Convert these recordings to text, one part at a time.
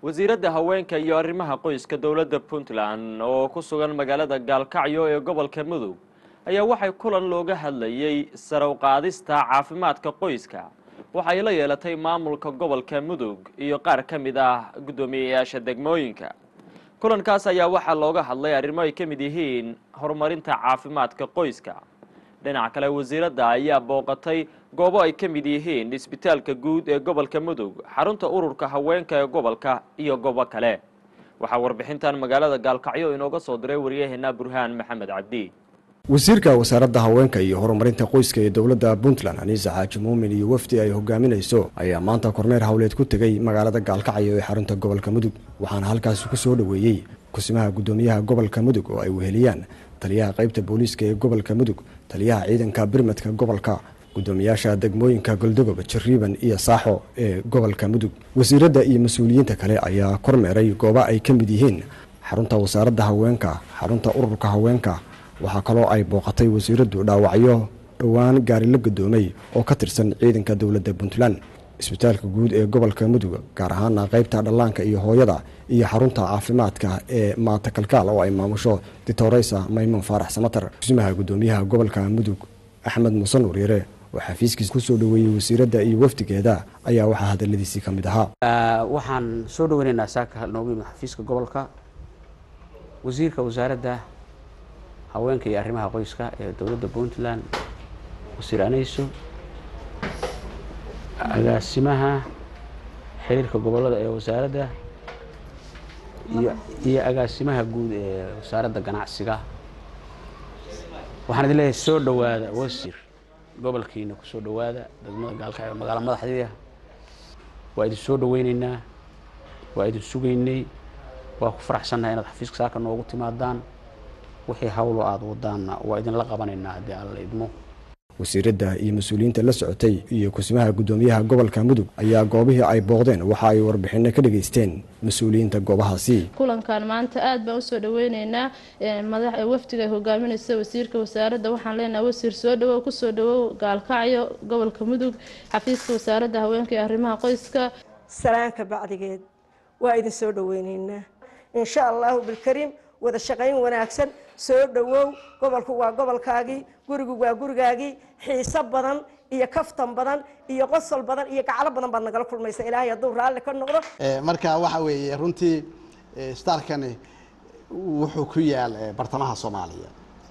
wasiiradda haweenka iyo arrimaha qoyska dowladda puntland oo ku sugan magaalada gaalkacyo ee gobolka mudug ayaa waxay kulan looga hadlayey sarow qaadista caafimaadka qoyska waxay la yeelatay maamulka gobolka mudug iyo qaar ka mid ah guddoomiyeyaasha degmooyinka kulankaas ayaa waxaa looga hadlay arrimo ay ka mid yihiin horumarinta caafimaadka qoyska dhinaca kale wasiiradda ayaa booqatay goobo ay ka mid yihiin isbitaalka guud ee gobolka mudug xarunta ururka haweenka ee gobolka iyo goobo kale waxaa warbixintan magaalada gaalkacyo inooga soo diray waryaheena burhaan maxamed cabdi wasiirka wasaaradda haweenka iyo horumarinta qoyska ee dowladda puntland aniisa xaaji muumin iyo wafdi ay hogaaminayso ayaa maanta korneer howleed ku tegey magaalada gaalkacyo ee xarunta gobolka mudug waxaana halkaasi ku soo dhoweeyey kusimaha guddoomiyaha gobolka mudug oo ay weheliyaan taliyaha qaybta booliiska ee gobolka mudug taliyaha ciidanka birmadka gobolka guddoomiyaasha degmooyinka goldogob jariiban iyo saaxo ee gobolka mudug wasiiradda iyo mas-uuliyiinta kale ayaa kormeeray goobo ay ka mid yihiin xarunta wasaaradda haweenka xarunta ururka haweenka waxaa kaloo ay booqatay wasiiraddu dhaawacyo dhowaan gaari la gadoomay oo ka tirsan ciidanka dowladda puntland isbitaalka guud ee gobolka mudug gaar ahaana qaybta dhallaanka iyo hooyada iyo xarunta caafimaadka ee maata kalkaal oo ay maamusho ditoreysa maymuun faarax samatar kusimaha guddoomiyaha gobolka mudug axmed muuse nuuryare oo xafiiskiisa kusoo dhoweeyey wasiiradda iyo wafdigeeda ayaa waxaa hadaladiisii ka mid ahaa waxaan soo dhaweynaynaa saaka noogu yimid xafiiska gobolka wasiirka wasaaradda haweenka iyo arrimaha qoyska ee dowladda puntland wasiir anayso agaasimaha xiriirka gobolada ee wasaaradda iyo iyo agaasimaha guud ee wasaaradda ganacsiga waxaan idin leeyahay soo dhowaada wasiir gobolkiina ku soo dhowaada degmada gaalkacyo magaalo madaxdeeda waa idin soo dhaweyneynaa waa idin sugaynay waa ku faraxsannahay inaad xafiiska saaka noogu timaadaan wixii hawlo aada wadaanna waa idinla qabanaynaa haddii alla idmo wasiiradda iyo mas-uuliyiinta la socotay iyo kusimaha guddoomiyaha gobolka mudug ayaa goobihii ay booqdeen waxa ay warbixino ka dhageysteen mas-uuliyiinta goobahaasi kulankan maanta aad baan usoo dhaweyneynaa madax wafdiga ay hogaaminaysa wasiirka wasaaradda waxaan leenahay wasiir soo dhawow kusoo dhawow gaalkacyo gobolka mudug xafiiska wasaaradda haweenka iyo arrimaha qoyska salaanka bacdigeed waa idin soo dhaweyneynaa insha allahu bilkariim wada shaqayn wanaagsan soo dhowow gobolku waa gobolkaagii gurigu waa gurigaagii xiiso badan iyo kaftan badan iyo qosol badan iyo gaclo badan baad nagala kulmaysa ilaahay hadduu raalli ka noqdo marka waxa weeye runtii staalkani wuxuu ku yaal bartamaha soomaaliya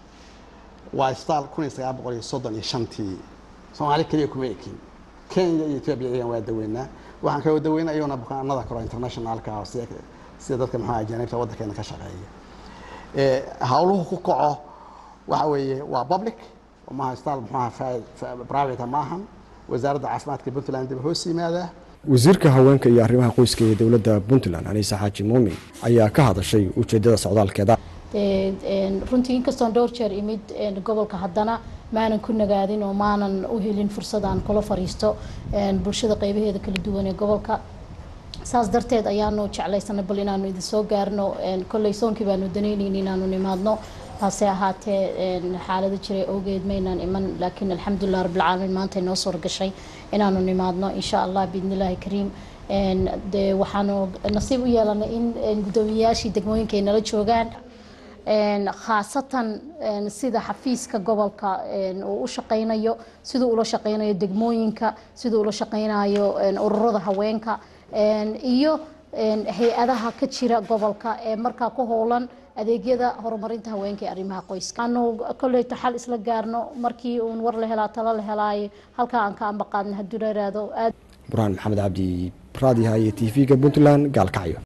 waa staal kun iyo sagaal boqol iyo soddon iyo shantii soomaali keliya kuma ekin kenya iyo etoobiya iyagan waa daweynaa waxaan kaloo daweynaa iyagona bukaanada kalo internationalka sida dadka maxaa ajaanibta waddankeena ka shaqeeya hawluhu ku kaco waxa weeye waa public maaha staal muxuaha private maahan wasaaradda caafimaadka puntland dib hoos yimaadaa wasiirka haweenka iyo arrimaha qoyska ee dowladda puntland aniisa xaaji muumin ayaa ka hadashay ujeedada socdaalkeeda runtii inkastoon dhowr jeer imid gobolka haddana maanan ku nagaadin oo maanan u helin fursad aan kula fariisto bulshada qeybaheeda kala duwan ee gobolka saas darteed ayaanu jeclaysanay bal inaanu idin soo gaarno kolley soonkii baanu danaynayn inaanu nimaadno hase ahaatee xaalado jiray awgeed maynaan iman laakiin alxamdulilah rabbilcaalamiin maanta inoo soo gashay inaanu nimaadno insha allah biidnillaahi kariim de waxaanu nasiib u yeelanay in guddoomiyayaashii degmooyinka ay nala joogaan khaasatan sida xafiiska gobolka uu u shaqeynayo siduu ula shaqeynayo degmooyinka siduu ula shaqeynayo ururada haweenka iyo hay-adaha ka jira gobolka ee markaa ku howlan adeegyada horumarinta haweenka ee arrimaha qoyska aanu kolleyta xal isla gaarno markii uun war la helaa talo la helaayo halkaa aan ka ambaqaadna hadduu la iraado aad burhaan maxamed cabdi raadiha iyo t v-ga puntland gaalkacyo